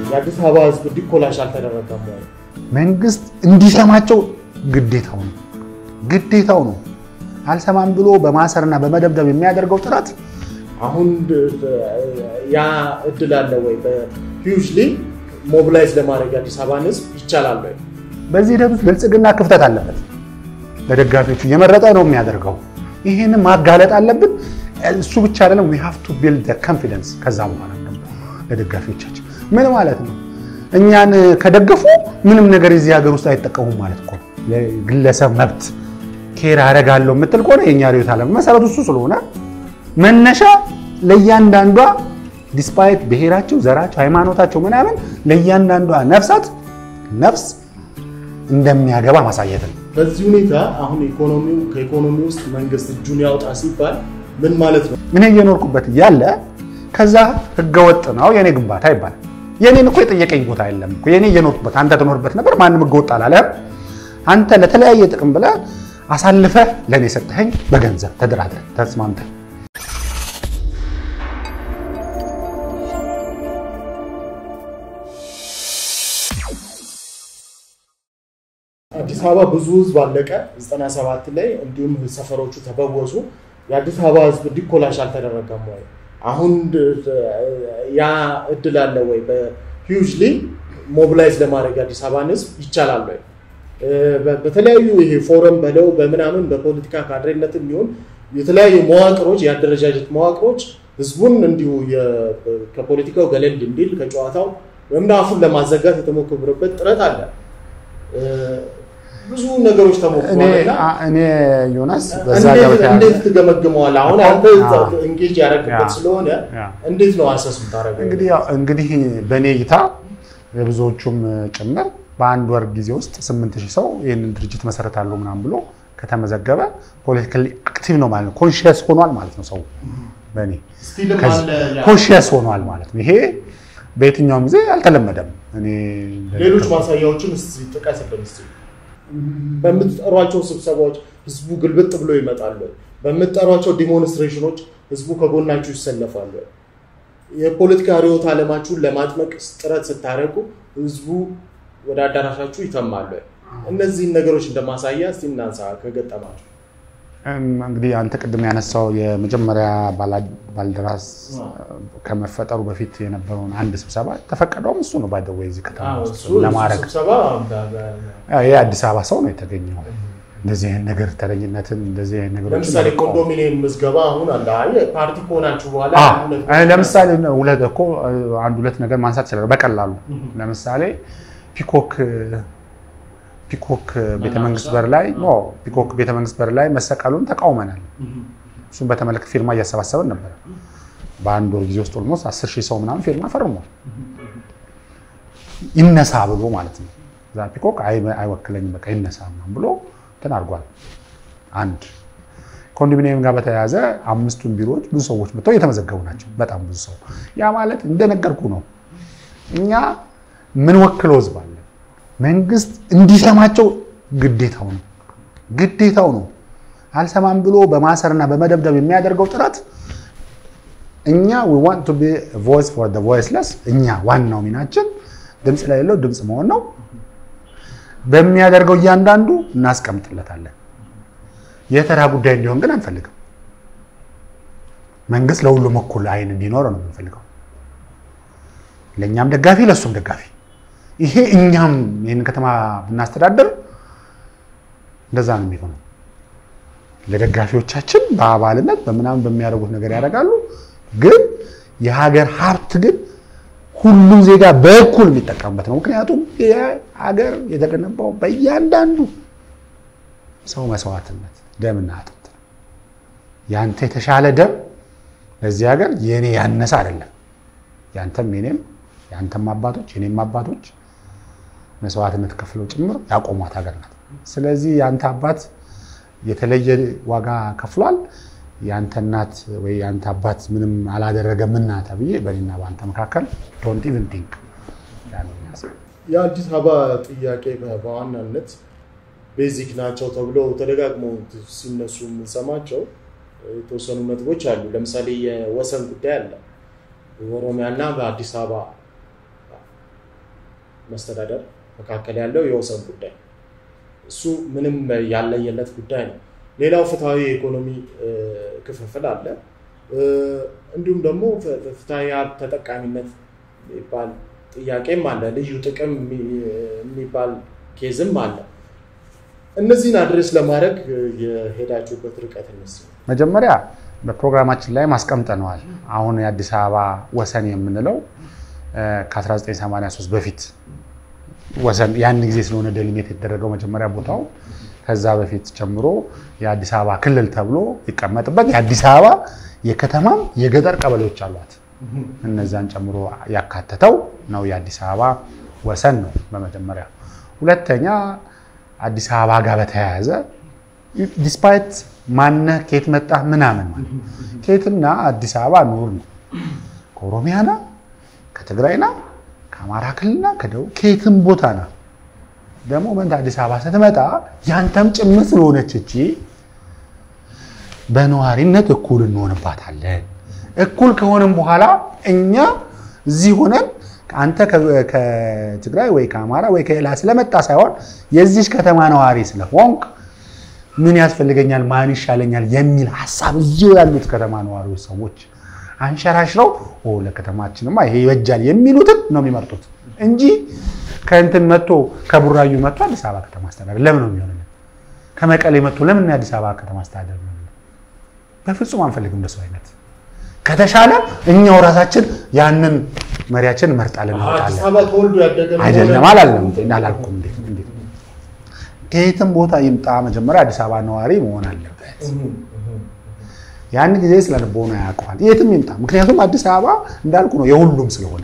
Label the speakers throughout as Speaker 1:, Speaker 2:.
Speaker 1: የአዲስ አበባ ህዝብ እንዲኮላሽ አልተደረገም ወይ?
Speaker 2: መንግስት እንዲሰማቸው ግዴታው ነው ግዴታው ነው። አልሰማም ብሎ በማሰርና በመደብደብ የሚያደርገው ጥረት
Speaker 1: አሁን ያ እድል አለ ወይ? በሂውጅሊ ሞቢላይዝ ለማድረግ የአዲስ አበባን ህዝብ ይቻላል ወይ?
Speaker 2: በዚህ ሂደት ውስጥ ብልጽግና ክፍተት አለበት። ለደጋፊዎቹ እየመረጠ ነው የሚያደርገው። ይህንን ማጋለጥ አለብን። እሱ ብቻ አይደለም፣ ዊ ሃቭ ቱ ቢልድ ኮንፊደንስ። ከዛ በኋላ ደግሞ ለደጋፊዎቻችን ምን ማለት ነው? እኛን ከደገፉ ምንም ነገር የዚህ ሀገር ውስጥ አይጠቀሙም ማለት እኮ። የግለሰብ መብት ኬር አደርጋለሁ የምትል ከሆነ የእኛ ርዕዮተ ዓለም መሰረቱ እሱ ስለሆነ መነሻ ለእያንዳንዷ ዲስፓይት ብሔራቸው፣ ዘራቸው፣ ሃይማኖታቸው ምናምን ለእያንዳንዷ ነፍሳት ነፍስ እንደሚያገባ ማሳየት ነው።
Speaker 1: በዚህ ሁኔታ አሁን ኢኮኖሚው ከኢኮኖሚ ውስጥ መንግስት እጁን ያውጣ ሲባል ምን ማለት ነው?
Speaker 2: እኔ እየኖርኩበት እያለ ከዛ ህገወጥ ነው የኔ ግንባታ ይባላል። የኔን እኮ የጠየቀኝ ቦታ የለም እኮ የኔ እየኖርኩበት አንተ ትኖርበት ነበር። ማንም ህገወጥ አላለህም። አንተ ለተለያየ ጥቅም ብለህ አሳልፈህ ለእኔ ሰጠኸኝ። በገንዘብ ተደራድረን ተስማምተን
Speaker 1: አዲስ አበባ ብዙ ህዝብ አለቀ 97 ላይ እንዲሁም ሰፈሮቹ ተበወሱ። የአዲስ አበባ ህዝብ እንዲኮላሽ አልተደረገም ወይ? አሁን ያ እድል አለ ወይ? በሂውጅሊ ሞቢላይዝ ለማድረግ የአዲስ አበባን ህዝብ ይቻላል ወይ? በተለያዩ ይሄ ፎረም በለው በምናምን በፖለቲካ ካድሬነት የሚሆን የተለያዩ መዋቅሮች የአደረጃጀት መዋቅሮች ህዝቡን እንዲሁ ከፖለቲካው ገለል እንዲል ከጨዋታው ወይም አፉን ለማዘጋት የተሞከረበት ጥረት አለ። ብዙ ነገሮች ተሞክሯል።
Speaker 2: እኔ ዮናስ በዛ
Speaker 1: እንዴት ትገመግመዋል? አሁን አንተ እንጌጅ ያደረግበት ስለሆነ እንዴት ነው አሰስ የምታደርገው?
Speaker 2: እንግዲህ በእኔ እይታ የብዙዎቹም ጭምር በአንድ ወር ጊዜ ውስጥ ስምንት ሺህ ሰው ይህንን ድርጅት መሰረታለሁ ምናምን ብሎ ከተመዘገበ ፖለቲካሊ አክቲቭ ነው ማለት ነው። ኮንሽየስ ሆኗል ማለት ነው። ሰው በእኔ ኮንሽየስ ሆኗል ማለት ነው። ይሄ በየትኛውም ጊዜ አልተለመደም። እኔ
Speaker 1: ሌሎች ማሳያዎችን እስኪ ጥቀስልን እስኪ። በምትጠሯቸው ስብሰባዎች ህዝቡ ግልብጥ ብሎ ይመጣሉ? በምትጠሯቸው ዲሞንስትሬሽኖች ህዝቡ ከጎናችሁ ይሰለፋሉ? የፖለቲካ ርዕዮተ ዓለማችሁን ለማጥመቅ ጥረት ስታደርጉ ህዝቡ ወደ አዳራሻችሁ ይተማሉ? እነዚህን ነገሮች እንደማሳያ እስቲ እናንሳ ከገጠማችሁ።
Speaker 2: እንግዲህ አንተ ቅድም ያነሳው የመጀመሪያ ባልደራስ ከመፈጠሩ በፊት የነበረውን አንድ ስብሰባ ተፈቀደውም እሱ ነው። ባይደወ እዚህ ከተማ ውስጥ ለማድረግ ይህ አዲስ አበባ ሰው ነው የተገኘው። እንደዚህ አይነት ነገር ተረኝነትን እንደዚህ አይነት ነገሮች
Speaker 1: ለምሳሌ ኮንዶሚኒየም ምዝገባ አሁን አለ። አይ ፓርቲ ከሆናችሁ በኋላ
Speaker 2: ለምሳሌ ሁለት እኮ አንድ ሁለት ነገር ማንሳት ይችላል በቀላሉ ለምሳሌ ፒኮክ ፒኮክ ቤተመንግስት በር ላይ ኖ ፒኮክ ቤተመንግስት በር ላይ መሰቀሉን ተቃውመናል። እሱን በተመለከተ ፊርማ እያሰባሰብን ነበር። በአንድ ወር ጊዜ ውስጥ ኦልሞስት አስር ሺህ ሰው ምናምን ፊርማ ፈርሟል። ይነሳ ብሎ ማለት ነው። እዛ ፒኮክ አይወክለኝም በቃ ይነሳ ምናምን ብሎ እንትን አድርጓል። አንድ ኮንዶሚኒየም ጋር በተያያዘ አምስቱን ቢሮዎች ብዙ ሰዎች መጥተው እየተመዘገቡ ናቸው። በጣም ብዙ ሰው። ያ ማለት እንደነገርኩ ነው። እኛ ምን ወክለው ህዝብ አለ መንግስት እንዲሰማቸው ግዴታው ነው ግዴታው ነው። አልሰማም ብሎ በማሰርና በመደብደብ የሚያደርገው ጥረት እኛ we want to be a voice for the voiceless እኛ ዋናው ሚናችን ድምፅ ለሌለው ድምፅ መሆን ነው። በሚያደርገው እያንዳንዱ እናስቀምጥለታለን። የተራ ጉዳይ እንዲሆን ግን አንፈልግም። መንግስት ለሁሉም እኩል አይን እንዲኖረው ነው የምንፈልገው። ለእኛም ደጋፊ ለእሱም ደጋፊ ይሄ እኛም ይህን ከተማ ብናስተዳደር እንደዛ ነው የሚሆነው። ለደጋፊዎቻችን በአባልነት በምናምን በሚያደርጉት ነገር ያደርጋሉ። ግን የሀገር ሀብት ግን ሁሉም ዜጋ በእኩል የሚጠቀምበት ነው። ምክንያቱም ሀገር የተገነባው በእያንዳንዱ ሰው መስዋዕትነት ደምና አጥንት ነው። ያንተ የተሻለ ደም ለዚህ ሀገር የእኔ ያነሰ አይደለም። ያንተም የኔም የአንተም አባቶች የኔም አባቶች መስዋዕትነት ከፍለው ጭምር ያቆሟት ሀገር ናት። ስለዚህ የአንተ አባት የተለየ ዋጋ ከፍሏል፣ የአንተ እናት ወይ የአንተ አባት ምንም አላደረገምና ተብዬ በእኔና በአንተ መካከል ዶንት ኢቭን ቲንክ
Speaker 1: የአዲስ አበባ ጥያቄ በዋናነት ቤዚክ ናቸው ተብሎ ተደጋግመው ሲነሱ የምንሰማቸው የተወሰኑ ነጥቦች አሉ። ለምሳሌ የወሰን ጉዳይ አለ። በኦሮሚያና በአዲስ አበባ መስተዳደር መካከል ያለው የወሰን ጉዳይ እሱ ምንም ያለየለት ጉዳይ ነው። ሌላው ፍትሐዊ የኢኮኖሚ ክፍፍል አለ። እንዲሁም ደግሞ ፍትሐዊ ሀብት ተጠቃሚነት የሚባል ጥያቄም አለ። ልዩ ጥቅም የሚባል ኬዝም አለ። እነዚህን አድሬስ ለማድረግ የሄዳችሁበት ርቀት እነሱ
Speaker 2: መጀመሪያ በፕሮግራማችን ላይ ማስቀምጠነዋል። አሁን የአዲስ አበባ ወሰን የምንለው ከ1983 በፊት ወሰን ያን ጊዜ ስለሆነ ደሊሜት የተደረገው መጀመሪያ ቦታው ከዛ በፊት ጀምሮ የአዲስ አበባ ክልል ተብሎ ይቀመጥበት የአዲስ አበባ የከተማም የገጠር ቀበሌዎች አሏት። እነዛን ጨምሮ ያካተተው ነው የአዲስ አበባ ወሰን ነው በመጀመሪያ። ሁለተኛ አዲስ አበባ ጋር በተያያዘ ዲስፓይት ማነህ ከየት መጣህ ምናምን ማለት ከየትና አዲስ አበባ ኑር ነው። ከኦሮሚያና ከትግራይና ከአማራ ክልልና ከደቡብ ከየትም ቦታ ና ደግሞ መንት አዲስ አበባ ስትመጣ ያንተም ጭምር ስለሆነች እቺ በነዋሪነት እኩል እንሆንባታለን። እኩል ከሆንም በኋላ እኛ እዚህ ሆነን አንተ ከትግራይ ወይ ከአማራ ወይ ከሌላ ስለመጣ ሳይሆን የዚች ከተማ ነዋሪ ስለሆንክ ምን ያስፈልገኛል፣ ማን ይሻለኛል የሚል ሀሳብ እዚሁ ያሉት ከተማ ነዋሪዎች ሰዎች አንሸራሽረው ለከተማችንማ ይሄ ይበጃል የሚሉትን ነው የሚመርጡት እንጂ ከእንትን መጥቶ ከቡራዩ መጥቶ አዲስ አበባ ከተማ አስተዳደር ለምን ነው የሚሆንልን? ከመቀሌ መጥቶ ለምን የአዲስ አበባ ከተማ አስተዳደር ነው? በፍጹም አንፈልግም እንደሱ አይነት ከተሻለ እኛው ራሳችን ያንን መሪያችን መርጣለን
Speaker 1: አዲስ አበባ ተወልዶ ያደገ ነው
Speaker 2: አይደለም አላለም አላልኩም። እንዴት እንዴት ከየትም ቦታ ይምጣ መጀመሪያ አዲስ አበባ ነዋሪ መሆን አለበት። ያን ጊዜ ስለ ልቦና ያውቀዋል። የትም ይምጣ። ምክንያቱም አዲስ አበባ እንዳልኩ ነው የሁሉም ስለሆነ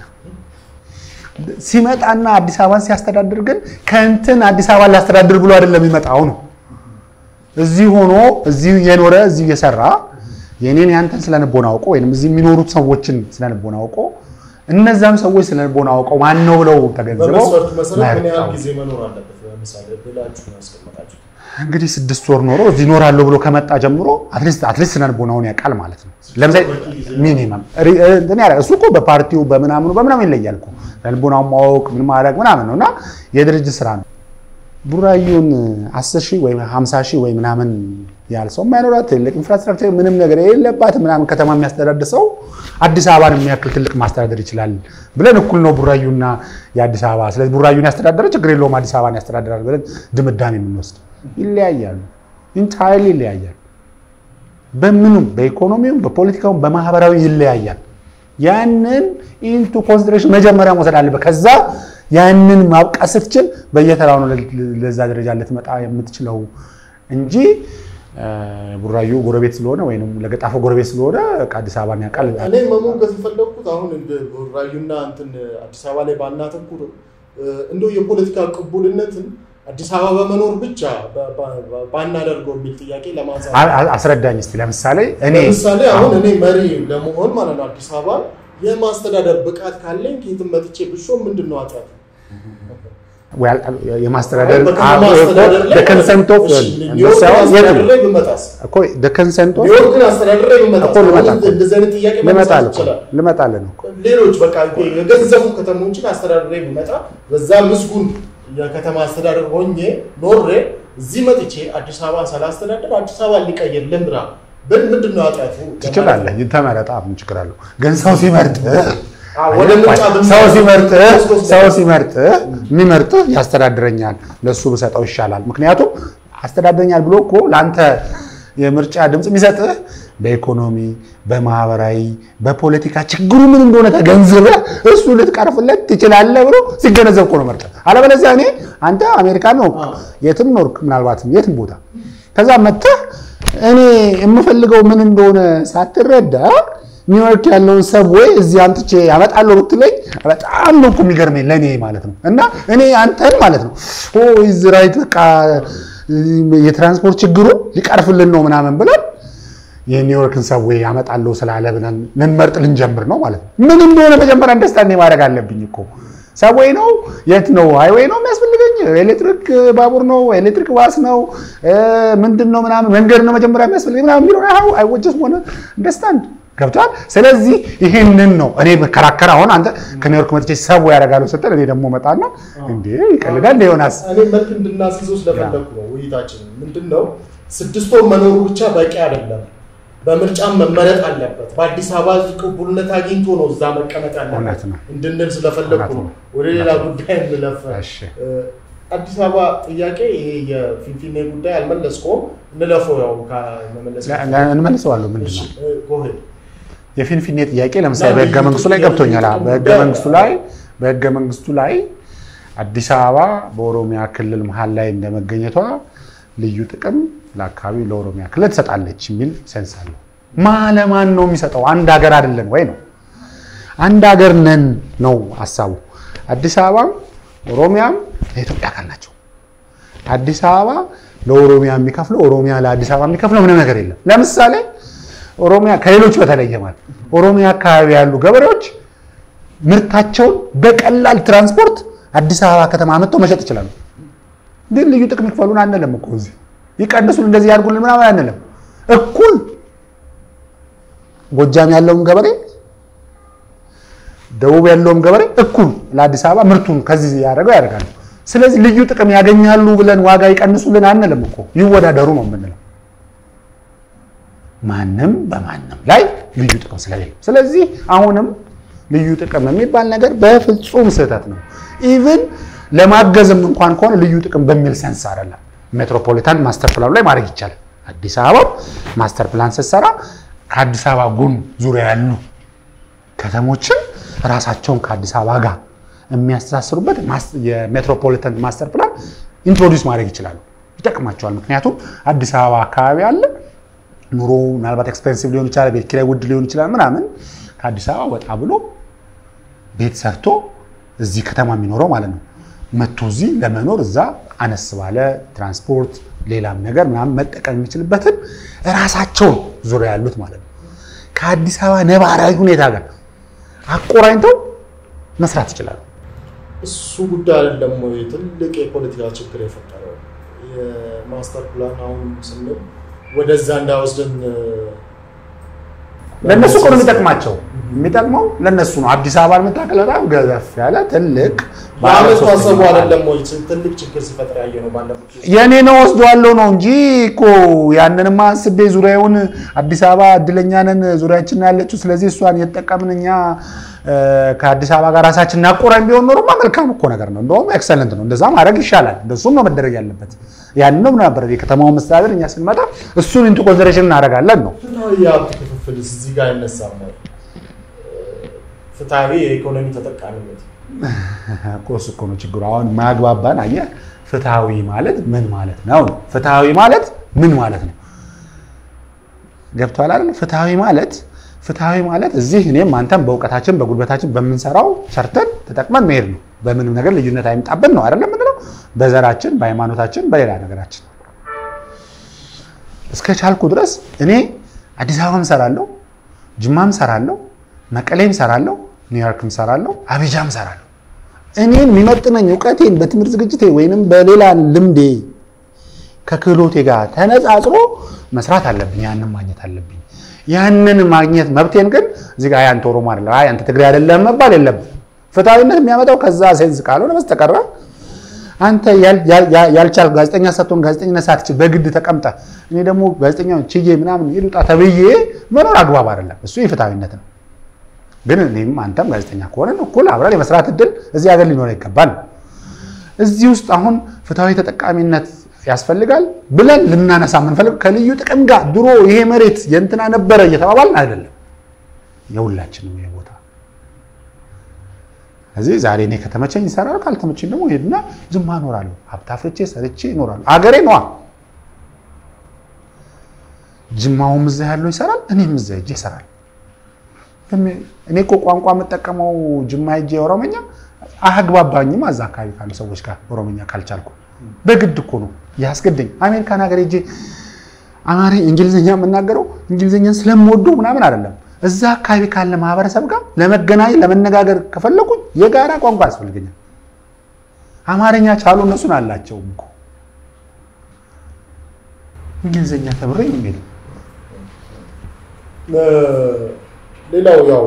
Speaker 2: ሲመጣና አዲስ አበባን ሲያስተዳድር ግን ከእንትን አዲስ አበባን ላስተዳድር ብሎ አይደለም የሚመጣው ነው። እዚህ ሆኖ እዚህ እየኖረ እዚህ እየሰራ የኔን ያንተን ስለንቦና አውቆ ወይም እዚህ የሚኖሩት ሰዎችን ስለንቦና አውቆ እነዛም ሰዎች ስለንቦና አውቀው ማን ነው ብለው ተገንዝበው
Speaker 1: በመስፈርቱ መሰረት ምን ያህል
Speaker 2: መርጠው
Speaker 1: ጊዜ መኖር አለበት? ለምሳሌ ብላችሁ ነው ያስቀመጣችሁ።
Speaker 2: እንግዲህ ስድስት ወር ኖሮ እዚህ እኖራለሁ ብሎ ከመጣ ጀምሮ አትሊስት አትሊስት ስነልቦናውን ያውቃል ማለት ነው። ለምሳሌ ሚኒመም እንትን ያደርጋል። እሱ እኮ በፓርቲው በምናምኑ በምናምን ይለያል እኮ ስነልቦናውን ማወቅ ምን ማድረግ ምናምን ነው እና የድርጅት ስራ ነው። ቡራዩን 10 ሺህ ወይም 50 ሺህ ወይ ምናምን ያህል ሰው የማይኖራት ትልቅ ኢንፍራስትራክቸር ምንም ነገር የሌለባት ምናምን ከተማ የሚያስተዳድር ሰው አዲስ አበባን የሚያክል ትልቅ ማስተዳደር ይችላል ብለን እኩል ነው ቡራዩና የአዲስ አበባ። ስለዚህ ቡራዩን ያስተዳደረ ችግር የለውም አዲስ አበባን ያስተዳድራል ብለን ድምዳሜ የምንወስድ ይለያያሉ። ኢንታይርሊ ይለያያሉ። በምኑም በኢኮኖሚውም በፖለቲካውም በማህበራዊ ይለያያል። ያንን ኢንቱ ኮንሲደሬሽን መጀመሪያ መውሰድ አለበት። ከዛ ያንን ማብቃት ስትችል በየተራው ነው ለዛ ደረጃ ልትመጣ የምትችለው እንጂ ቡራዩ ጎረቤት ስለሆነ ወይም ለገጣፎ ጎረቤት ስለሆነ አዲስ አበባን ያውቃል።
Speaker 1: እኔ መሞገት የፈለግኩት አሁን እንደ ቡራዩና እንትን አዲስ አበባ ላይ ባናተኩር እንደው የፖለቲካ ቅቡልነትን አዲስ አበባ በመኖር ብቻ ባናደርገው የሚል ጥያቄ ለማንሳት
Speaker 2: አስረዳኝ እስኪ። ለምሳሌ እኔ
Speaker 1: ለምሳሌ አሁን እኔ መሪ ለመሆን ማለት ነው አዲስ አበባ የማስተዳደር ብቃት ካለኝ ከየትም መጥቼ ብሾም ምንድን ነው ኃጢአቱ?
Speaker 2: የማስተዳደር
Speaker 1: በከተማ አስተዳደር ላይ
Speaker 2: ኮንሰንት ኦፍ
Speaker 1: ኒውዮርክን አስተዳደር ላይ ብመጣስ
Speaker 2: ኮንሰንት ኦፍ
Speaker 1: ኒውዮርክን አስተዳደር ላይ ብመጣስ
Speaker 2: እኮ ልመጣ
Speaker 1: አሁን እንደዚህ አይነት ጥያቄ መነሳት
Speaker 2: ልመጣልህ እኮ
Speaker 1: ይችላል።
Speaker 2: ልመጣልህ ነው።
Speaker 1: ሌሎች በቃ የገንዘቡ ከተሞችን አስተዳደር ላይ ብመጣ በዛ ምስጉን የከተማ አስተዳደር ሆኜ ኖሬ እዚህ መጥቼ አዲስ አበባን ሳላስተዳደር አዲስ አበባ ሊቀየር ልምራ ብል ምንድን ነው ኃጢአቱ?
Speaker 2: ትችላለህ። ተመረጣ ምን ችግር አለው? ግን ሰው ሲመርጥ
Speaker 1: ወደ ምርጫ ብንመጣ
Speaker 2: ሰው ሲመርጥ ሰው ሲመርጥ የሚመርጥ ያስተዳድረኛል ለሱ ብሰጠው ይሻላል። ምክንያቱም አስተዳድረኛል ብሎ እኮ ለአንተ የምርጫ ድምፅ የሚሰጥህ በኢኮኖሚ፣ በማህበራዊ፣ በፖለቲካ ችግሩ ምን እንደሆነ ተገንዝበህ እሱ ልትቀርፍለት ትችላለህ ብሎ ሲገነዘብ እኮ ነው መርጠህ። አለበለዚያ እኔ አንተ አሜሪካ ነው የትም ኖርክ ምናልባትም የትም ቦታ ከዛ መጥተህ እኔ የምፈልገው ምን እንደሆነ ሳትረዳ ኒውዮርክ ያለውን ሰብዌይ እዚህ አምጥቼ ያመጣለሁ ብትለኝ በጣም ነው እኮ የሚገርመኝ ለእኔ ማለት ነው። እና እኔ አንተን ማለት ነው ኢዝ ራይት በቃ የትራንስፖርት ችግሩ ሊቀርፍልን ነው ምናምን ብለን የኒውዮርክን ሰብዌይ ያመጣለሁ ስላለ ብለን ልንመርጥ ልንጀምር ነው ማለት ነው። ምን እንደሆነ መጀመሪያ አንደርስታንድ ማድረግ አለብኝ እኮ ሰብዌይ ነው የት ነው ሃይዌይ ነው የሚያስፈልገኝ ኤሌክትሪክ ባቡር ነው ኤሌክትሪክ ባስ ነው ምንድን ነው ምናምን መንገድ ነው መጀመሪያ የሚያስፈልገኝ ምናምን የሚለው አይ ጀስት ዋና አንደርስታንድ ገብቷል። ስለዚህ ይሄንን ነው እኔ መከራከር። አሁን አንተ ከኒውዮርክ መጥቼ ሰው ያደርጋሉ ስትል እኔ ደግሞ መጣና እንዴ ይቀልዳል ዮናስ
Speaker 1: እኔ መልክ እንድናስይዘው ስለፈለኩ ነው ውይይታችንን። ምንድን ነው ስድስት ወር መኖሩ ብቻ በቂ አይደለም። በምርጫም መመረጥ አለበት። በአዲስ አበባ ቅቡልነት አግኝቶ ነው እዛ መቀመጥ
Speaker 2: እውነት
Speaker 1: ያለበት
Speaker 2: ነው።
Speaker 1: እንድንል ስለፈለኩ
Speaker 2: እውነት
Speaker 1: ነው።
Speaker 2: ነው።
Speaker 1: ወደ ሌላ ጉዳይ እንለፍ።
Speaker 2: እሺ።
Speaker 1: እ፣ አዲስ አበባ ጥያቄ ይሄ የፊንፊኔ ጉዳይ አልመለስኩም። እንለፈው ያው ከመመለስ
Speaker 2: ለ- ለ- እንመልሰዋለሁ። ምንድን
Speaker 1: እሺ፣
Speaker 2: ነው
Speaker 1: እ፣ go ahead።
Speaker 2: የፊንፊኔ ጥያቄ ለምሳሌ
Speaker 1: እና
Speaker 2: በህገ
Speaker 1: ልዩ
Speaker 2: መንግስቱ ላይ
Speaker 1: ጥቅም
Speaker 2: ገብቶኛል። አዎ፣
Speaker 1: ልዩ
Speaker 2: በህገ
Speaker 1: ጥቅም
Speaker 2: መንግስቱ ላይ በህገ መንግስቱ ላይ አዲስ አበባ በኦሮሚያ ክልል መሀል ላይ እንደመገኘቷ ልዩ ጥቅም ለአካባቢው ለኦሮሚያ ክልል ትሰጣለች የሚል ሴንስ አለው። ማ ለማን ነው የሚሰጠው? አንድ ሀገር አይደለን ወይ ነው? አንድ ሀገር ነን ነው ሀሳቡ። አዲስ አበባም ኦሮሚያም የኢትዮጵያ አካል ናቸው። አዲስ አበባ ለኦሮሚያ የሚከፍለው ኦሮሚያ ለአዲስ አበባ የሚከፍለው ምንም ነገር የለም። ለምሳሌ ኦሮሚያ ከሌሎች በተለየ ማለት ኦሮሚያ አካባቢ ያሉ ገበሬዎች ምርታቸውን በቀላል ትራንስፖርት አዲስ አበባ ከተማ መጥተው መሸጥ ይችላሉ። ግን ልዩ ጥቅም ይክፈሉን አንልም እኮ እዚህ ይቀንሱን እንደዚህ ያድርጉልን ምናምን አንልም። እኩል ጎጃም ያለውም ገበሬ ደቡብ ያለውም ገበሬ እኩል ለአዲስ አበባ ምርቱን ከዚህ ያደረገው ያደርጋሉ። ስለዚህ ልዩ ጥቅም ያገኛሉ ብለን ዋጋ ይቀንሱልን አንልም እኮ ይወዳደሩ ነው የምንለው። ማንም በማንም ላይ ልዩ ጥቅም ስለሌለ፣ ስለዚህ አሁንም ልዩ ጥቅም የሚባል ነገር በፍጹም ስህተት ነው። ኢቭን ለማገዝም እንኳን ከሆነ ልዩ ጥቅም በሚል ሰንስ አይደለም። ሜትሮፖሊታን ማስተር ፕላኑ ላይ ማድረግ ይቻላል። አዲስ አበባ ማስተር ፕላን ስትሰራ ከአዲስ አበባ ጎን ዙሪያ ያሉ ከተሞችን ራሳቸውን ከአዲስ አበባ ጋር የሚያስተሳስሩበት ማስ- የሜትሮፖሊታን ማስተር ፕላን ኢንትሮዲውስ ማድረግ ይችላሉ። ይጠቅማቸዋል። ምክንያቱም አዲስ አበባ አካባቢ አለ ኑሮ ምናልባት ኤክስፔንሲቭ ሊሆን ይችላል፣ ቤት ኪራይ ውድ ሊሆን ይችላል ምናምን ከአዲስ አበባ ወጣ ብሎ ቤት ሰርቶ እዚህ ከተማ የሚኖረው ማለት ነው መጥቶ እዚህ ለመኖር እዛ አነስ ባለ ትራንስፖርት ሌላም ነገር ምናምን መጠቀም የሚችልበትን ራሳቸውን ዙሪያ ያሉት ማለት ነው ከአዲስ አበባ ነባራዊ ሁኔታ ጋር አቆራኝተው መስራት ይችላሉ።
Speaker 1: እሱ ጉዳይ አይደለም ወይ ትልቅ የፖለቲካ ችግር የፈጠረው የማስተር ፕላን አሁን ስንል ወደዛ እንዳይወስድን
Speaker 2: ለእነሱ እኮ ነው የሚጠቅማቸው። የሚጠቅመው ለእነሱ ነው። አዲስ አበባ የምታክል በጣም ገዘፍ ያለ ትልቅ ባለ
Speaker 1: በአመት
Speaker 2: ሶስት
Speaker 1: ማሰቡ
Speaker 2: መኝታ
Speaker 1: አይደለም ወይ ትልቅ ችግር ሲፈጥር ያየ ነው ባለፉት
Speaker 2: የእኔ ነው ወስደዋለሁ ነው እንጂ እኮ ያንንማ አንስቤ ዙሪያውን አዲስ አበባ እድለኛ ነን ዙሪያችን ያለችው፣ ስለዚህ እሷን እየተጠቀምን እኛ እ፣ ከአዲስ አበባ ጋር ራሳችን እናቆራኝ ቢሆን ኖሮማ መልካም እኮ ነገር ነው። እንደውም ኤክሰለንት ነው። እንደዛ ማድረግ ይሻላል። እንደሱም ነው መደረግ ያለበት። ያንን ነው ነበር የከተማውን መስተዳደር እኛ ስንመጣ እሱን ኢንቱ ኮንሲደሬሽን እናደርጋለን ነው
Speaker 1: ፍትሐዊ የሀብት ክፍፍል እዚህ ጋር አይነሳም ወይ? ፍትሐዊ የኢኮኖሚ ተጠቃሚነት
Speaker 2: እኮ እሱ እኮ ነው ችግሩ። አሁን ማግባባን አየህ። ፍትሐዊ ማለት ምን ማለት ነው ነው? ፍትሐዊ ማለት ምን ማለት ነው? ገብቶሃል አይደል? ፍትሐዊ ማለት ፍትሐዊ ማለት እዚህ እኔም አንተም በእውቀታችን በጉልበታችን በምንሰራው ሰርተን ተጠቅመን መሄድ ነው። በምንም ነገር ልዩነት አይምጣብን ነው አይደለም የምንለው። በዘራችን፣ በሃይማኖታችን፣ በሌላ ነገራችን እስከ ቻልኩ ድረስ እኔ አዲስ አበባም ሰራለሁ፣ ጅማም ሰራለሁ፣ መቀሌም ሰራለሁ፣ ኒውዮርክም ሰራለሁ፣ አቢጃም ሰራለሁ። እኔን የሚመጥነኝ እውቀቴን በትምህርት ዝግጅቴ ወይንም በሌላ ልምዴ ከክህሎቴ ጋር ተነጻጽሮ መስራት አለብኝ። ያንን ማግኘት አለብኝ። ያንን ማግኘት መብቴን ግን እዚህ ጋር አይ አንተ ኦሮሞ አይደለም፣ አይ አንተ ትግሬ አይደለም መባል የለብን። ፍትሐዊነት የሚያመጣው ከዛ ሴንስ ካልሆነ በስተቀረ አንተ ያል- ያል- ያል- ያልቻል ጋዜጠኛ ሳትሆን ጋዜጠኝነት ሳትችል በግድ ተቀምጠ እኔ ደግሞ ጋዜጠኛ ችዬ ምናምን ይሉጣ ተብዬ መኖር አግባብ አይደለም። እሱ የፍትሐዊነት ነው። ግን እኔም አንተም ጋዜጠኛ ከሆነን እኩል አብረን የመስራት እድል እዚህ ሀገር ሊኖር ይገባል። እዚህ ውስጥ አሁን ፍትሐዊ ተጠቃሚነት ያስፈልጋል ብለን ልናነሳ የምንፈልግ ከልዩ ጥቅም ጋር ድሮ ይሄ መሬት የእንትና ነበረ እየተባባልን አይደለም። የሁላችንም ይሄ ቦታ እዚህ ዛሬ እኔ ከተመቸኝ ይሰራል፣ ካልተመቸኝ ደግሞ ሄድና ዝም እኖራለሁ። ሀብት አፍርቼ ሰርቼ እኖራለሁ። አገሬ ነዋ። ጅማውም እዛ ያለው ይሰራል፣ እኔም እዛ ሄጄ ይሰራል። እኔ እኮ ቋንቋ የምጠቀመው ጅማ ሄጄ ኦሮመኛ አያግባባኝም። እዛ አካባቢ ካሉ ሰዎች ጋር ኦሮመኛ ካልቻልኩ በግድ እኮ ነው ያስገደኝ። አሜሪካን ሀገር ሄጄ አማሪ እንግሊዝኛ የምናገረው እንግሊዝኛን ስለምወደው ምናምን አይደለም። እዛ አካባቢ ካለ ማህበረሰብ ጋር ለመገናኘት ለመነጋገር ከፈለኩኝ የጋራ ቋንቋ ያስፈልገኛል። አማርኛ ቻሉ እነሱን አላቸውም እኮ እንግሊዝኛ ተምሬ ነው የሚሄደው።
Speaker 1: ሌላው ያው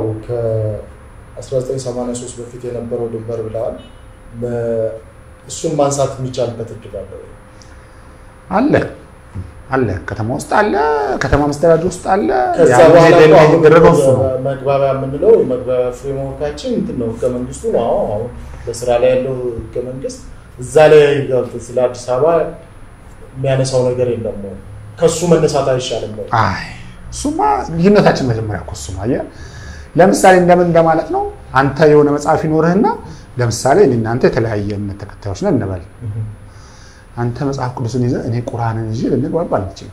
Speaker 1: ከ1983 በፊት የነበረው ድንበር ብለዋል። እሱን ማንሳት የሚቻልበት እድል አለ ወይ?
Speaker 2: አለ አለ ከተማ ውስጥ አለ፣ ከተማ መስተዳድር ውስጥ አለ።
Speaker 1: ከዛ
Speaker 2: ያን
Speaker 1: በኋላ
Speaker 2: ጊዜ
Speaker 1: እኮ አሁን
Speaker 2: የተደረገው እሱ ነው።
Speaker 1: መግባቢያ የምንለው የመግባቢያ ፍሬምወርካችን እንትን ነው ህገ መንግስቱ ነው። አዎ አሁን በስራ ላይ ያለው ህገ መንግስት እዛ ላይ ገብቶ ስለ አዲስ አበባ የሚያነሳው ነገር የለም ወይ? ከሱ መነሳት አይሻልም ወይ?
Speaker 2: አይ እሱማ ልዩነታችን መጀመሪያ እኮ እሱ ነው። አየህ ለምሳሌ እንደምን እንደማለት ነው። አንተ የሆነ መጽሐፍ ይኖርህና ለምሳሌ እኔ እናንተ የተለያየ እምነት ተከታዮች ነን እንበል። አንተ መጽሐፍ ቅዱስን ይዘህ እኔ ቁርአንን ይዤ ልንግባባ አንችልም።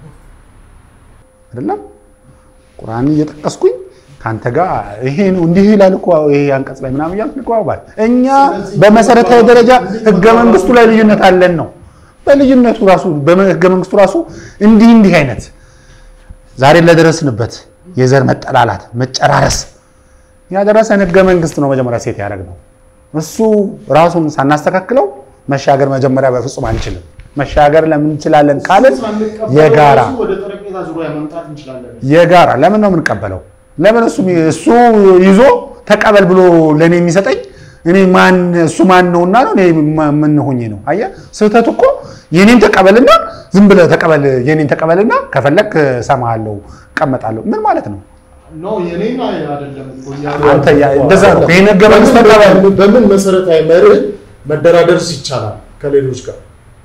Speaker 2: አይደለም ቁርአንን እየጠቀስኩኝ ከአንተ ጋር ይሄ ነው እንዲህ ይላል እኮ ይሄ አንቀጽ ላይ ምናምን እያልኩ እንግባባል። እኛ በመሰረታዊ ደረጃ ህገ መንግስቱ ላይ ልዩነት አለን ነው። በልዩነቱ ራሱ በህገ መንግስቱ ራሱ እንዲህ እንዲህ አይነት ዛሬ ለደረስንበት የዘር መጠላላት መጨራረስ ያደረሰን ህገ መንግስት ነው መጀመሪያ ሴት ያደረግነው። እሱ ራሱን ሳናስተካክለው መሻገር መጀመሪያ በፍጹም አንችልም። መሻገር ለምን እንችላለን ካልን የጋራ
Speaker 1: ወደ ጠረጴዛ ዙሪያ መምጣት እንችላለን።
Speaker 2: የጋራ ለምን ነው የምንቀበለው? ለምን እሱ እሱ ይዞ ተቀበል ብሎ ለእኔ የሚሰጠኝ እኔ ማን እሱ ማን ነውና ነው እኔ ማ- ምን ሆኜ ነው? አየህ ስህተቱ እኮ የኔን ተቀበልና ዝም ብለህ ተቀበል የኔን ተቀበልና ከፈለክ እሰማሃለሁ እቀመጣለሁ ምን ማለት ነው?
Speaker 1: ኖ የኔን አይደለም እኮ እያሉ
Speaker 2: አንተ ያ-
Speaker 1: ያሉት እኮ።
Speaker 2: እንደዛ ነው። ይሄን ህገ መንግስት
Speaker 1: በምን-
Speaker 2: ተቀበል።
Speaker 1: በምን መሰረታዊ መርህ መደራደርስ ይቻላል ከሌሎች ጋር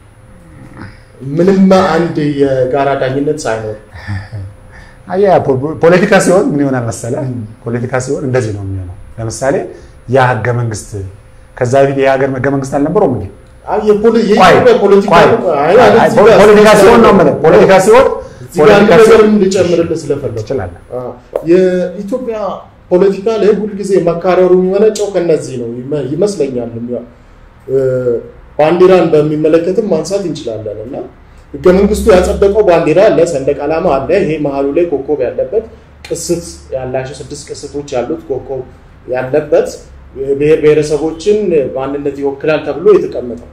Speaker 1: ምንም አንድ የጋራ ዳኝነት ሳይኖር
Speaker 2: አየህ ፖ- ፖለቲካ ሲሆን ምን ይሆናል መሰለህ? ፖለቲካ ሲሆን እንደዚህ ነው የሚሆነው። ለምሳሌ ያ ህገ መንግስት ከዛ በፊት የሀገር ህገ መንግስት አልነበረውም እንዴ?
Speaker 1: አይ የፖለ-
Speaker 2: ቆይ፣
Speaker 1: የኢትዮጵያ ፖለቲካ
Speaker 2: ቆይ፣
Speaker 1: አይ አይ
Speaker 2: አይ፣
Speaker 1: እዚህ ጋር-
Speaker 2: ፖለቲካ ሲሆን ነው የምልህ። ፖለቲካ ሲሆን
Speaker 1: እዚህ ጋር አንድ
Speaker 2: ፖለቲካ
Speaker 1: ነገር
Speaker 2: ሲሆን
Speaker 1: እንድጨምርልህ ስለፈለኩ
Speaker 2: ትችላለህ።
Speaker 1: አዎ። የኢትዮጵያ ፖለቲካ ላይ ሁልጊዜ መካረሩ የሚመነጨው ከነዚህ ነው ይመ- ይመስለኛል። የሚያ- እ፣ ባንዲራን በሚመለከትም ማንሳት እንችላለን እና ህገ መንግስቱ ያጸደቀው ባንዲራ አለ፣ ሰንደቅ ዓላማ አለ። ይሄ መሀሉ ላይ ኮከብ ያለበት ቅስት ያላቸው ስድስት ቅስቶች ያሉት ኮከብ ያለበት ብሔር ብሔረሰቦችን ማንነት ይወክላል ተብሎ የተቀመጠው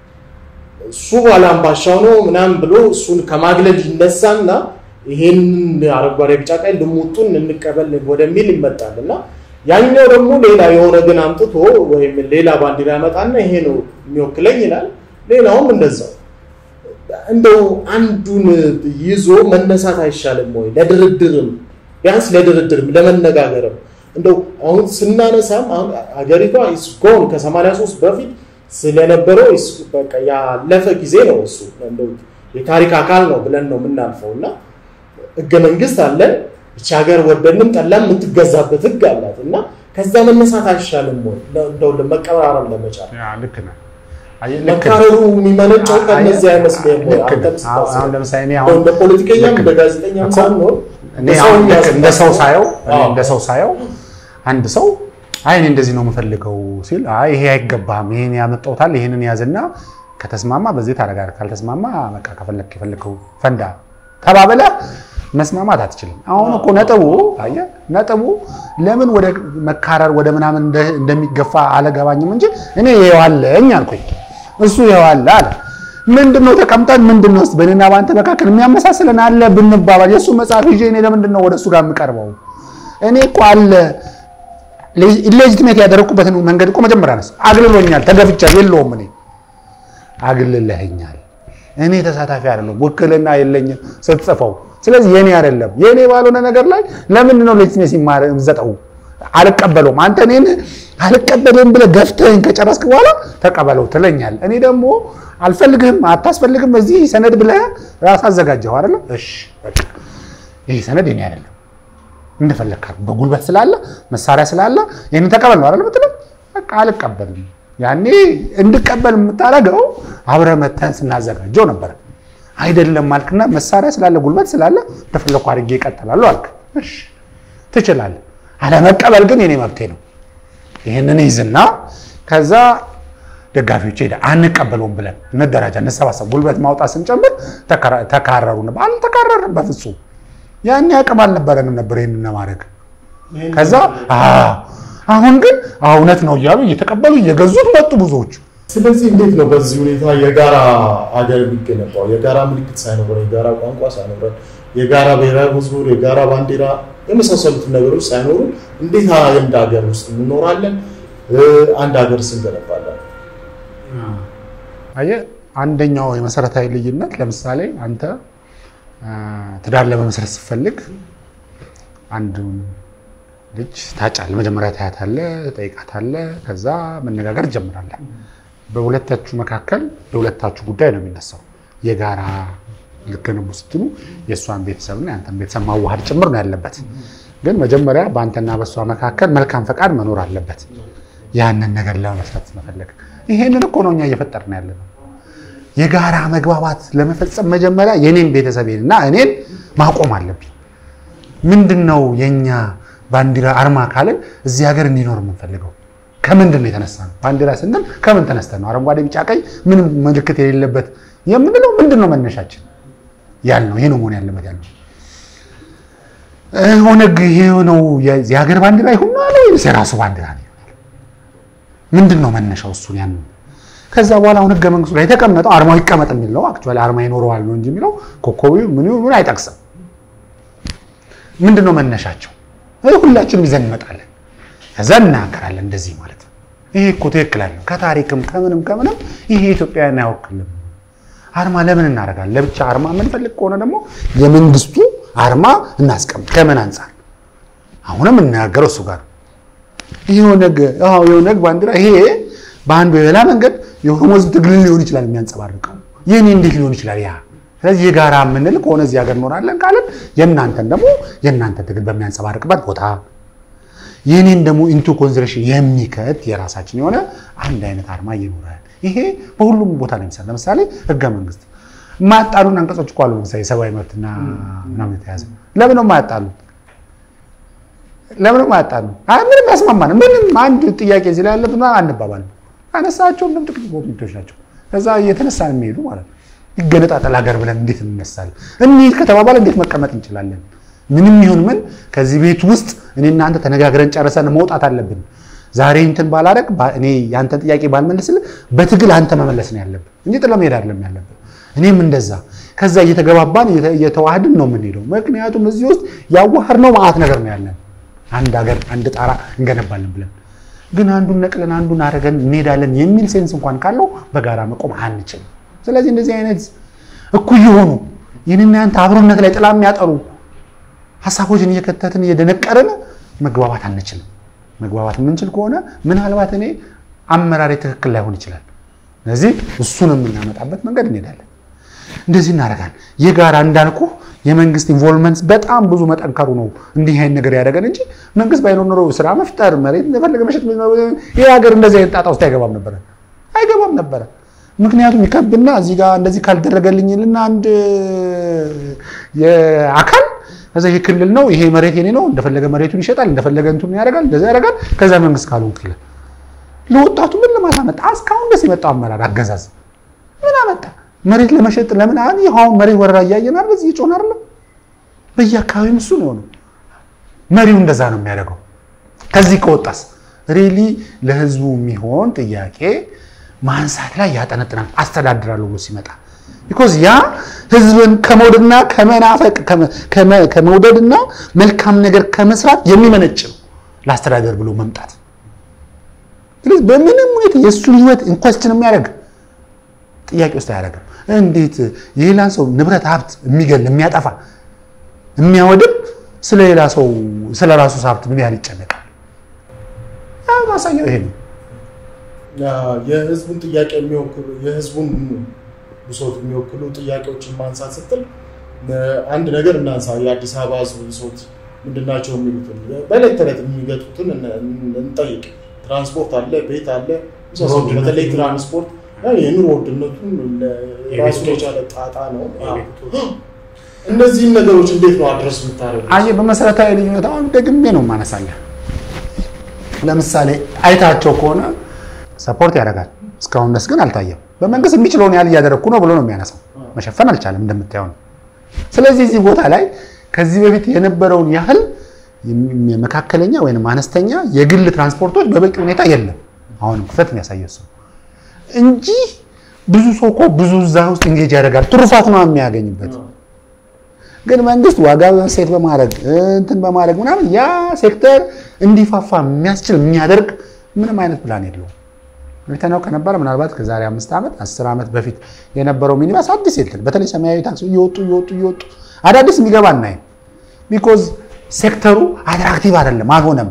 Speaker 1: እሱ ባላምባሻው ነው ምናምን ብሎ እሱን ከማግለል ይነሳና ይሄን አረንጓዴ ቢጫ ቀይ ልሙጡን እንቀበል ወደሚል ይመጣል እና ያኛው ደግሞ ሌላ የሆነ ግን አምጥቶ ወይም ሌላ ባንዲራ ያመጣና ይሄ ነው የሚወክለኝ ይላል። ሌላውም እንደዛው እንደው አንዱን ይዞ መነሳት አይሻልም ወይ? ለድርድርም ቢያንስ ለድርድርም ለመነጋገርም እንደው አሁን ስናነሳም አሁን ሀገሪቷ ኢስጎን ከ83 በፊት ስለነበረው ኢስ- በቃ ያለፈ ጊዜ ነው እሱ እንደው የታሪክ አካል ነው ብለን ነው የምናልፈው እና ህገ መንግስት አለን ይቺ ሀገር ወደንም ጠላም የምትገዛበት ህግ አላት እና ከዛ መነሳት አይሻልም ወይ? እንደው መቀራረብ ለመቻል
Speaker 2: ያ ልክ ነህ። አየህ ልክ ነህ።
Speaker 1: መካረሩ የሚመነጨው ከነዚህ አይመስልም ወይ?
Speaker 2: ልክ
Speaker 1: አንተም
Speaker 2: ነህ። አሁን
Speaker 1: ስታስብ
Speaker 2: አሁን ለምሳሌ እኔ
Speaker 1: እንደው
Speaker 2: አሁን
Speaker 1: እንደ ፖለቲከኛም
Speaker 2: ልክ
Speaker 1: እንደ
Speaker 2: ነህ።
Speaker 1: ጋዜጠኛም
Speaker 2: እኮ
Speaker 1: ሳንሆን
Speaker 2: እኔ
Speaker 1: በሰው
Speaker 2: አሁን ልክ እንደ ሰው
Speaker 1: የሚያስታስበው-
Speaker 2: ሳየው እኔ
Speaker 1: አዎ።
Speaker 2: እንደ ሰው ሳየው አንድ ሰው አይ እኔ እንደዚህ ነው የምፈልገው ሲል አይ ይሄ አይገባም፣ ይሄን ያመጣውታል፣ ይሄንን ያዝና ከተስማማ በዚህ ታደርጋለህ፣ ካልተስማማ በቃ ከፈለክ የፈለከው ፈንዳ ተባበለ መስማማት አትችልም። አሁን እኮ ነጥቡ አየህ ነጥቡ ለምን ወደ መካረር ወደ ምናምን እንደ- እንደሚገፋ አለገባኝም እንጂ እኔ ይኸው አለኝ አልኩኝ፣ እሱ ይኸው አለ አለ። ምንድን ነው ተቀምጠን ምንድን ነው እስኪ በእኔና በአንተ መካከል የሚያመሳስለን አለ ብንባባል የእሱ መጽሐፍ ይዤ እኔ ለምንድን ነው ወደ እሱ ጋር የምቀርበው? እኔ እኮ አለ ኢሌጂቲሜት ያደረግኩበትን መንገድ እኮ መጀመሪያ ነስ አግልሎኛል፣ ተገፍቻል፣ የለውም እኔ አግልለኸኛል። እኔ ተሳታፊ አይደለሁም፣ ውክልና የለኝም ስትጽፈው። ስለዚህ የኔ አይደለም። የኔ ባልሆነ ነገር ላይ ለምንድን ነው ሌጂቲሜሲ ዘጠው? አልቀበለውም። አንተ እኔን አልቀበልም ብለህ ገፍተህን ከጨረስክ በኋላ ተቀበለው ትለኛል። እኔ ደግሞ አልፈልግህም፣ አታስፈልግም እዚህ ሰነድ ብለህ ራስ አዘጋጀኸው አይደለም? እሺ በቃ ይህ ሰነድ የኔ አይደለም እንደፈለግህ አድርግ። በጉልበት ስላለ መሳሪያ ስላለ ይህንን ተቀበል ነው አይደለም የምትለው? በቃ አልቀበልም። ያኔ እንድቀበል የምታደርገው አብረህ መተን ስናዘጋጀው ነበረ። አይደለም አልክና መሳሪያ ስላለ ጉልበት ስላለ እንደፈለግኩ አድርጌ እቀጥላለሁ አልክ። እሺ ትችላለህ። አለመቀበል ግን የኔ መብቴ ነው። ይህንን ይዝና ከዛ ደጋፊዎች ሄደ አንቀበለውም ብለን እንደራጃ፣ እንሰባሰብ፣ ጉልበት ማውጣት ስንጨምር ተካረሩ ነበር። አልተካረርንም በፍጹም ያኔ አቅም አልነበረንም ነበር ይህንን ለማድረግ። ከዛ አሁን ግን እውነት ነው እያሉ እየተቀበሉ እየገዙት መጡ ብዙዎቹ።
Speaker 1: ስለዚህ እንዴት ነው በዚህ ሁኔታ የጋራ ሀገር የሚገነባው? የጋራ ምልክት ሳይኖረን፣ የጋራ ቋንቋ ሳይኖረን፣ የጋራ ብሔራዊ መዝሙር፣ የጋራ ባንዲራ የመሳሰሉትን ነገሮች ሳይኖሩ እንዴት አንድ ሀገር ውስጥ እንኖራለን? አንድ ሀገር ስንገነባለን?
Speaker 2: አየህ አንደኛው የመሰረታዊ ልዩነት ለምሳሌ አንተ ትዳር ለመመስረት ስትፈልግ አንድ ልጅ ታጫለህ። መጀመሪያ ታያታለህ፣ ትጠይቃታለህ፣ ከዛ መነጋገር ትጀምራለህ። በሁለታችሁ መካከል የሁለታችሁ ጉዳይ ነው የሚነሳው። የጋራ ልትገነቡ ስትሉ የእሷን ቤተሰብና የአንተን ቤተሰብ ማዋሃድ ጭምር ነው ያለበት። ግን መጀመሪያ በአንተና በእሷ መካከል መልካም ፈቃድ መኖር አለበት። ያንን ነገር ለመመስረት መፈለግ ይሄንን እኮ ነው እኛ እየፈጠርን ያለ ነው። የጋራ መግባባት ለመፈጸም መጀመሪያ የኔን ቤተሰቤን እና እኔን ማቆም አለብኝ። ምንድን ነው የኛ ባንዲራ አርማ ካልን እዚህ ሀገር እንዲኖር የምንፈልገው ከምንድን ነው የተነሳ ነው? ባንዲራ ስንል ከምን ተነስተን ነው? አረንጓዴ፣ ቢጫ፣ ቀይ ምንም ምልክት የሌለበት የምንለው ምንድን ነው መነሻችን? ያልነው ይሄ ነው መሆን ያለበት ያልነው ኦነግ ይሄ ነው የሀገር ባንዲራ ይሁን አለ ወይስ የራሱ ባንዲራ ነው? ምንድን ነው መነሻው? እሱን ያን ከዛ በኋላ አሁን ህገ መንግስቱ ላይ የተቀመጠው አርማው ይቀመጥ የሚል ነው። አክቹዋሊ አርማ ይኖረዋል ነው እንጂ የሚለው ኮከቡ ምን ምን አይጠቅስም። ምንድን ነው መነሻቸው? ሁላችንም ይዘን እንመጣለን፣ ከዛ እናገራለን እንደዚህ ማለት ነው። ይሄ እኮ ትክክል አለ። ከታሪክም ከምንም ከምንም ይሄ ኢትዮጵያን አይወክልም። አርማ ለምን እናደርጋለን? ለብቻ አርማ የምንፈልግ ከሆነ ደግሞ የመንግስቱ አርማ እናስቀምጥ። ከምን አንጻር? አሁንም እናገረው እሱ ጋር ይሄ ኦነግ አዎ የኦነግ ባንዲራ ይሄ በአንድ በሌላ መንገድ የኦሮሞ ህዝብ ትግልን ሊሆን ይችላል የሚያንጸባርቀው። ይህኔ እንዴት ሊሆን ይችላል ያ ስለዚህ የጋራ የምንል ከሆነ እዚህ ሀገር እኖራለን ካለን የእናንተን ደግሞ የእናንተ ትግል በሚያንጸባርቅበት ቦታ የኔን ደግሞ ኢንቱ ኮንሲደሬሽን የሚከት የራሳችን የሆነ አንድ አይነት አርማ ይኖራል። ይሄ በሁሉም ቦታ ነው የሚሰራ። ለምሳሌ ህገ መንግስት የማያጣሉን አንቀጾች እኮ አሉ። ለምሳሌ የሰብአዊ መብትና ምናምን የተያዘ ለምን ነው የማያጣሉት? ለምን ነው የማያጣሉ? ምንም ያስማማን ምንም አንድ ጥያቄ እዚህ ላይ ያለብን አንባባልም። አነሳቸው ምንም ጥቂት ፖይንቶች ናቸው። ከዛ እየተነሳን የሚሄዱ ማለት ነው። ይገነጣጠል ሀገር ብለን እንዴት እንነሳለን? እንሂድ ከተባባለ እንዴት መቀመጥ እንችላለን? ምንም ይሁን ምን ከዚህ ቤት ውስጥ እኔ እናንተ ተነጋግረን ጨርሰን መውጣት አለብን። ዛሬ እንትን ባላረግ እኔ ያንተን ጥያቄ ባልመልስልህ በትግል አንተ መመለስ ነው ያለብን እንጂ ጥለህ መሄድ አይደለም ያለብን። እኔም እንደዛ ከዛ እየተገባባን እየተዋህድን ነው የምንሄደው። ምክንያቱም እዚህ ውስጥ ያዋህድነው መዓት ነገር ነው ያለን። አንድ ሀገር አንድ ጣራ እንገነባለን ብለን ግን አንዱን ነቅለን አንዱን አረገን እንሄዳለን የሚል ሴንስ እንኳን ካለው በጋራ መቆም አንችልም። ስለዚህ እንደዚህ አይነት እኩይ የሆኑ ይህንና ያንተ አብሮነት ላይ ጥላ የሚያጠሩ ሀሳቦችን እየከተትን እየደነቀርን መግባባት አንችልም። መግባባት የምንችል ከሆነ ምናልባት እኔ አመራሬ ትክክል ላይሆን ይችላል። ስለዚህ እሱን የምናመጣበት መንገድ እንሄዳለን። እንደዚህ እናደርጋለን። የጋራ እንዳልኩ የመንግስት ኢንቮልቭመንት በጣም ብዙ መጠንከሩ ነው እንዲህ አይነት ነገር ያደረገን እንጂ መንግስት ባይኖር ኖሮ ስራ መፍጠር መሬት የፈለገ መሸጥ ይህ ሀገር እንደዚህ አይነት ጣጣ ውስጥ አይገባም ነበረ አይገባም ነበረ። ምክንያቱም ይከብና እዚህ ጋር እንደዚህ ካልደረገልኝልና አንድ አካል ከዛ ይሄ ክልል ነው ይሄ መሬት የኔ ነው እንደፈለገ መሬቱን ይሸጣል እንደፈለገ እንቱን ያደርጋል እንደዚህ ያደርጋል። ከዛ መንግስት ካልሆንክ ይላል። ለወጣቱ ምን ለማለት አመጣ? እስካሁን ደስ የመጣው አመራር አገዛዝ ምን አመጣ? መሬት ለመሸጥ ለምን አሁን ይሁን መሬት ወረራ እያየን አይደል? እዚህ ጮን አይደል? በየአካባቢው እሱ ነው የሆነው። መሪው እንደዛ ነው የሚያደርገው። ከዚህ ከወጣስ ሪሊ ለህዝቡ የሚሆን ጥያቄ ማንሳት ላይ ያጠነጥናል። አስተዳድራለሁ ብሎ ሲመጣ ቢኮዝ ያ ህዝብን ከመውደድና ከመናፈቅ ከመውደድና መልካም ነገር ከመስራት የሚመነጭ ነው ለአስተዳደር ብሎ መምጣት። ስለዚህ በምንም ሁኔታ የእሱን ህይወት ኢንኳስችን የሚያደርግ ጥያቄ ውስጥ አያደርግም። እንዴት የሌላን ሰው ንብረት ሀብት የሚገል የሚያጠፋ የሚያወድም ስለ ሌላ ሰው ስለ ራሱ ሀብት ምን ያህል ይጨነቃል? ማሳየው ይሄ ነው።
Speaker 1: የህዝቡን ጥያቄ የሚወክሉ የህዝቡን ብሶት የሚወክሉ ጥያቄዎችን ማንሳት ስትል አንድ ነገር እናንሳ። የአዲስ አበባ ህዝብ ብሶት ምንድናቸው የሚሉትን በዕለት ተዕለት የሚገጡትን እንጠይቅ። ትራንስፖርት አለ፣ ቤት አለ፣ በተለይ ትራንስፖርት የኑሮ ውድነቱን ራሱን የቻለ ጣጣ ነው። እነዚህን ነገሮች እንዴት ነው አድረስ የምታደርጉት?
Speaker 2: አየህ፣ በመሰረታዊ ልዩነት አሁን ደግሜ ነው ማነሳለህ። ለምሳሌ አይታቸው ከሆነ ሰፖርት ያደርጋል። እስካሁን ድረስ ግን አልታየም። በመንግስት የሚችለውን ያህል እያደረግኩ ነው ብሎ ነው የሚያነሳው። መሸፈን አልቻለም እንደምታየው ነው። ስለዚህ እዚህ ቦታ ላይ ከዚህ በፊት የነበረውን ያህል መካከለኛ ወይም አነስተኛ የግል ትራንስፖርቶች በበቂ ሁኔታ የለም። አሁንም ክፍተት የሚያሳየው ሰው እንጂ ብዙ ሰው እኮ ብዙ እዛ ውስጥ እንጌጅ ያደርጋል። ትሩፋት ነው የሚያገኝበት። ግን መንግስት ዋጋ ሴት በማድረግ እንትን በማድረግ ምናምን ያ ሴክተር እንዲፋፋ የሚያስችል የሚያደርግ ምንም አይነት ፕላን የለውም። አይተነው ከነበረ ምናልባት ከዛሬ አምስት ዓመት አስር ዓመት በፊት የነበረው ሚኒባስ አዲስ የለን በተለይ ሰማያዊ ታክሲ እየወጡ እየወጡ እየወጡ አዳዲስ የሚገባ እናይም። ቢኮዝ ሴክተሩ አትራክቲቭ አይደለም፣ አልሆነም።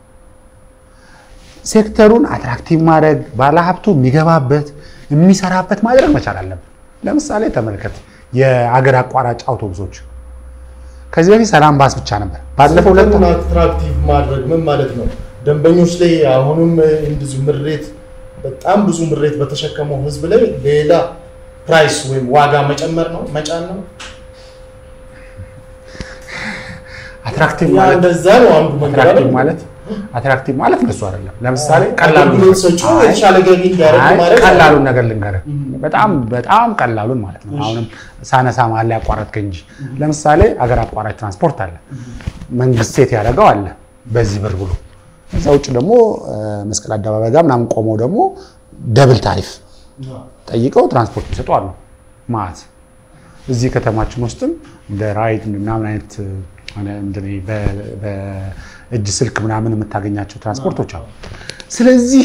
Speaker 2: ሴክተሩን አትራክቲቭ ማድረግ ባለሀብቱ የሚገባበት የሚሰራበት ማድረግ መቻል አለብን። ለምሳሌ ተመልከት የአገር አቋራጭ አውቶቡሶች ከዚህ በፊት ሰላም ባስ ብቻ ነበር። ባለፈው ሁለት
Speaker 1: ሴክተሩን አትራክቲቭ ማድረግ ምን ማለት ነው? ደንበኞች ላይ አሁንም እንደዚሁ ምሬት በጣም ብዙ ምሬት በተሸከመው ህዝብ ላይ ሌላ ፕራይስ ወይም ዋጋ መጨመር ነው መጫን ነው።
Speaker 2: አትራክቲቭ
Speaker 1: ያ
Speaker 2: ማለት
Speaker 1: እንደዛ ነው አንዱ መንገድ
Speaker 2: አትራክቲቭ
Speaker 1: አይደል?
Speaker 2: ማለት አትራክቲቭ ማለት እንደሱ አይደለም። ለምሳሌ ቀላሉ
Speaker 1: አገልግሎት ሰጪው
Speaker 2: አይ፣
Speaker 1: የተሻለ ገቢ እንዲያደርግ
Speaker 2: አይ፣
Speaker 1: ማድረግ
Speaker 2: ቀላሉን ነገር ልንገርህ፣ በጣም በጣም ቀላሉን ማለት ነው። አሁንም ሳነሳ መሀል ላይ ያቋረጥከኝ እንጂ ለምሳሌ አገር አቋራጭ ትራንስፖርት አለ፣ መንግስት ሴት ያደረገው አለ በዚህ ብር ብሎ እዛ ውጭ ደግሞ እ፣ መስቀል አደባባይ ጋር ምናምን ቆመው ደግሞ ደብል ታሪፍ ጠይቀው ትራንስፖርት የሚሰጡ አሉ ማለት እዚህ ከተማችን ውስጥም እንደ ራይድ ምናምን አይነት እ፣ እንደ በ- በእጅ ስልክ ምናምን የምታገኛቸው ትራንስፖርቶች አሉ። ስለዚህ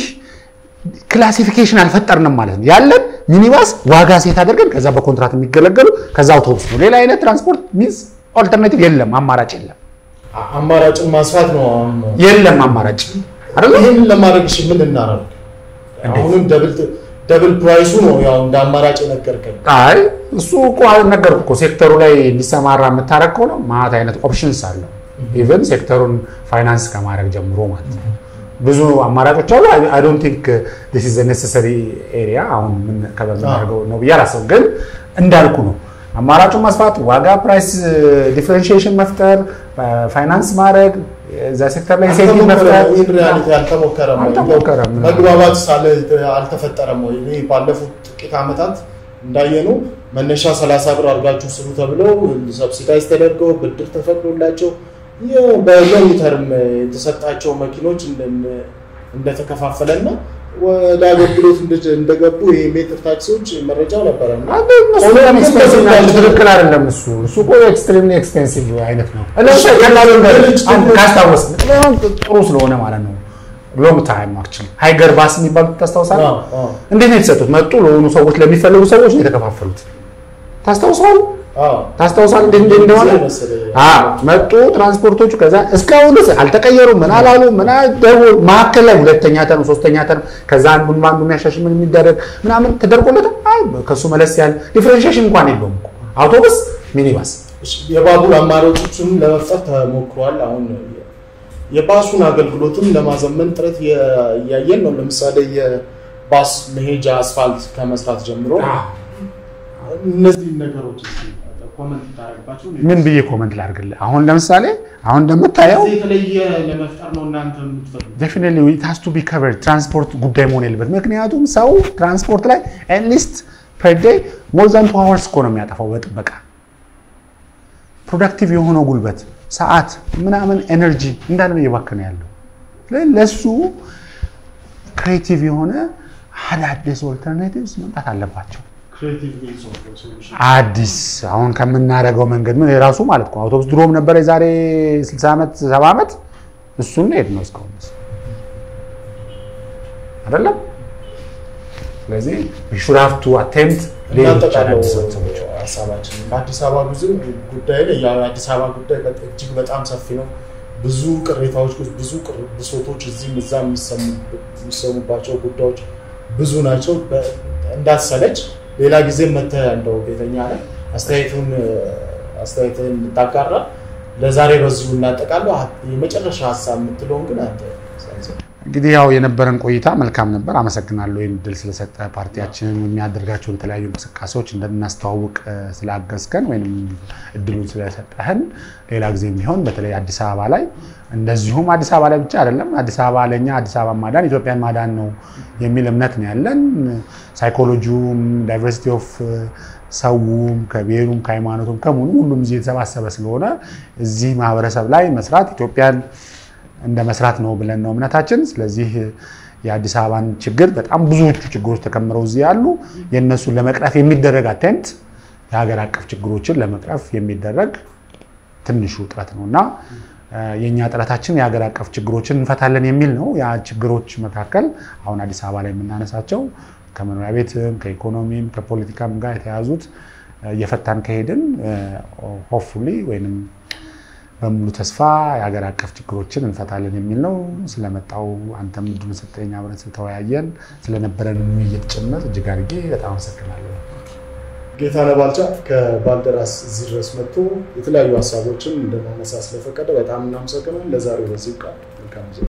Speaker 2: ክላሲፊኬሽን አልፈጠርንም ማለት ነው። ያለን ሚኒባስ ዋጋ ሴት አድርገን ከዛ በኮንትራት የሚገለገሉ ከዛ አውቶቡስ ነው። ሌላ አይነት ትራንስፖርት ሚንስ ኦልተርናቲቭ የለም፣ አማራጭ የለም፣
Speaker 1: አ- አማራጭን ማስፋት ነው አሁን ነው።
Speaker 2: የለም አማራጭ አይደለ?
Speaker 1: ይህን ለማድረግ እሺ ምን እናደርግ? አሁንም ደብል ደብል ፕራይሱ ነው ያው እንደ አማራጭ የነገርከኝ።
Speaker 2: አይ እሱ እኮ ነገርኩህ እኮ ሴክተሩ ላይ እንዲሰማራ የምታደርግ ከሆነ ማለት አይነት ኦፕሽንስ አለው። ኢቨን ሴክተሩን ፋይናንስ ከማድረግ ጀምሮ ማለት ነው ብዙ አማራጮች አሉ። አይ ዶንት ቲንክ ዲስ ኢዝ ኔሰሰሪ ኤሪያ አሁን ምን ከበምናደርገው ነው ብዬ አላስብም። ግን እንዳልኩ ነው አማራጩን ማስፋት፣ ዋጋ ፕራይስ ዲፍረንሺዬሽን መፍጠር፣ ፋይናንስ ማድረግ እዛ ሴክተር ላይ ሴቲ መፍጠር
Speaker 1: ኢን ሪያሊቲ አልተሞከረም ወይ?
Speaker 2: አልተሞከረም።
Speaker 1: መግባባት ሳለ አልተፈጠረም ወይ? እኔ ባለፉት ጥቂት ዓመታት እንዳየነው መነሻ 30 ብር አድርጋችሁ ስሩ ተብለው ሰብሲዳይዝ ተደርገው ብድር ተፈቅዶላቸው የ- በሎንግ ተርም የተሰጣቸው መኪኖች እንደ- እንደተከፋፈለና ወደ አገልግሎት እንደ- እንደገቡ ይሄ ሜትር ታክሲዎች መረጃው ነበረ እና
Speaker 2: እነሱ በጣም ኤክስፔንሲቭ ናቸው። ትክክል አይደለም። እሱ እሱ እኮ ኤክስትሪምሊ ኤክስፔንሲቭ አይነት ነው። ለምሳሌ ቀላሉ ካስታወስ ጥሩ ስለሆነ ማለት ነው። ሎንግ ታይም አክቹዋሊ ሃይገር ባስ የሚባሉት ታስታውሳለህ?
Speaker 1: አዎ፣ አዎ።
Speaker 2: እንዴት ነው የተሰጡት? መጡ ለሆኑ ሰዎች ለሚፈልጉ ሰዎች ነው የተከፋፈሉት። ታስታውሰዋል?
Speaker 1: አዎ።
Speaker 2: ታስታውሳል እንዴት እንዴት እንደሆነ?
Speaker 1: መሰለኝ።
Speaker 2: አዎ መጡ ትራንስፖርቶቹ። ከዛ እስካሁን ድረስ አልተቀየሩም። ምን አላሉ ምን ደው መሀከል ላይ ሁለተኛ ተርም ሶስተኛ ተርም ከዛ አንዱን አንዱ የሚያሻሽል ምን የሚደረግ ምናምን ተደርጎለት አይ ከሱ መለስ ያለ ዲፍረንሺዬሽን እንኳን የለውም እኮ አውቶቡስ ሚኒባስ
Speaker 1: እሺ፣ የባቡር አማራጮችን ለመፍጠር ተሞክሯል። አሁን የባሱን አገልግሎትም ለማዘመን ጥረት እየ- እያየን ነው። ለምሳሌ የባስ መሄጃ አስፋልት ከመስራት ጀምሮ እነዚህ ነገሮች እስኪ ኮመንት ታደርግባቸው።
Speaker 2: ምን ብዬ ኮመንት ላድርግልህ? አሁን ለምሳሌ አሁን እንደምታየው
Speaker 1: እዚህ የተለየ ለመፍጠር ነው እናንተ የምትፈልጉት?
Speaker 2: ዴፊኒትሊ ኢት ሃዝ ቱ ቢ ከቨርድ ትራንስፖርት ጉዳይ መሆን የለበት። ምክንያቱም ሰው ትራንስፖርት ላይ አትሊስት ፐር ዴይ ሞር ዛን ቱ አወርስ እኮ ነው የሚያጠፋው በጥበቃ ፕሮዳክቲቭ የሆነው ጉልበት፣ ሰዓት፣ ምናምን ኤነርጂ እንዳለ ነው እየባከነ ያለው። ለ- ለሱ ክሬቲቭ የሆነ አዳዲስ ኦልተርናቲቭስ መምጣት አለባቸው።
Speaker 1: ክሬቲቭ ሚንስ ኦፍ ሶሉሽን
Speaker 2: አዲስ አሁን ከምናደርገው መንገድ ምን የራሱ ማለት ነው። አውቶቡስ ድሮም ነበረ የዛሬ 60 ዓመት 70 ዓመት እሱን ሄድ ነው እስካሁን ድረስ አይደለም። ስለዚህ we should have to attempt ሌሎች
Speaker 1: እናጠቃለው
Speaker 2: አዳዲስ ሰዎች
Speaker 1: ሀሳባችን በአዲስ አበባ ጉዞ ጉዳይ ላይ ያው የአዲስ አበባ ጉዳይ በጣም እጅግ በጣም ሰፊ ነው። ብዙ ቅሬታዎች፣ ብዙ ቅር- ብሶቶች እዚህም እዛ የሚሰሙባቸው ጉዳዮች ብዙ ናቸው። በ- እንዳትሰለች ሌላ ጊዜ መተህ እንደው ቤተኛ ላይ አስተያየቱን አስተያየትን እንድታጋራ ለዛሬ በዚሁ እናጠቃለሁ። የመጨረሻ ሀሳብ የምትለውን ግን አንተ ሰንዝር።
Speaker 2: እንግዲህ ያው የነበረን ቆይታ መልካም ነበር። አመሰግናለሁ ይህን እድል ስለሰጠ ፓርቲያችንን የሚያደርጋቸውን የተለያዩ እንቅስቃሴዎች እንድናስተዋውቅ እ፣ ስላገዝከን ወይም እድሉን ስለሰጠህን ሌላ ጊዜ የሚሆን በተለይ አዲስ አበባ ላይ እንደዚሁም አዲስ አበባ ላይ ብቻ አይደለም አዲስ አበባ ለእኛ አዲስ አበባ ማዳን ኢትዮጵያን ማዳን ነው የሚል እምነት ነው ያለን። ሳይኮሎጂውም ዳይቨርሲቲ ኦፍ ሰውም ከብሔሩም ከሃይማኖቱም ከሙሉ ሁሉም እዚህ የተሰባሰበ ስለሆነ እዚህ ማህበረሰብ ላይ መስራት ኢትዮጵያን እንደ መስራት ነው ብለን ነው እምነታችን። ስለዚህ የአዲስ አበባን ችግር በጣም ብዙዎቹ ችግሮች ተከምረው እዚህ ያሉ የእነሱን ለመቅረፍ የሚደረግ አቴምት የሀገር አቀፍ ችግሮችን ለመቅረፍ የሚደረግ ትንሹ ጥረት ነው እና የእኛ ጥረታችን የሀገር አቀፍ ችግሮችን እንፈታለን የሚል ነው። ያ ችግሮች መካከል አሁን አዲስ አበባ ላይ የምናነሳቸው ከመኖሪያ ቤትም ከኢኮኖሚም ከፖለቲካም ጋር የተያዙት እየፈታን ከሄድን ሆፕፉሊ ወይም በሙሉ ተስፋ የሀገር አቀፍ ችግሮችን እንፈታለን የሚል ነው። ስለመጣው አንተም እድሉን ሰጠኝ፣ አብረን ስለተወያየን ስለነበረን ውይይት ጭምር እጅግ አድርጌ በጣም አመሰግናለሁ።
Speaker 1: ጌታነህ ባልቻ ከባልደራስ እዚህ ድረስ መጥቶ የተለያዩ ሀሳቦችን እንደማነሳ ስለፈቀደ በጣም እናመሰግናለን። ለዛሬው በዚህ ቃል መልካም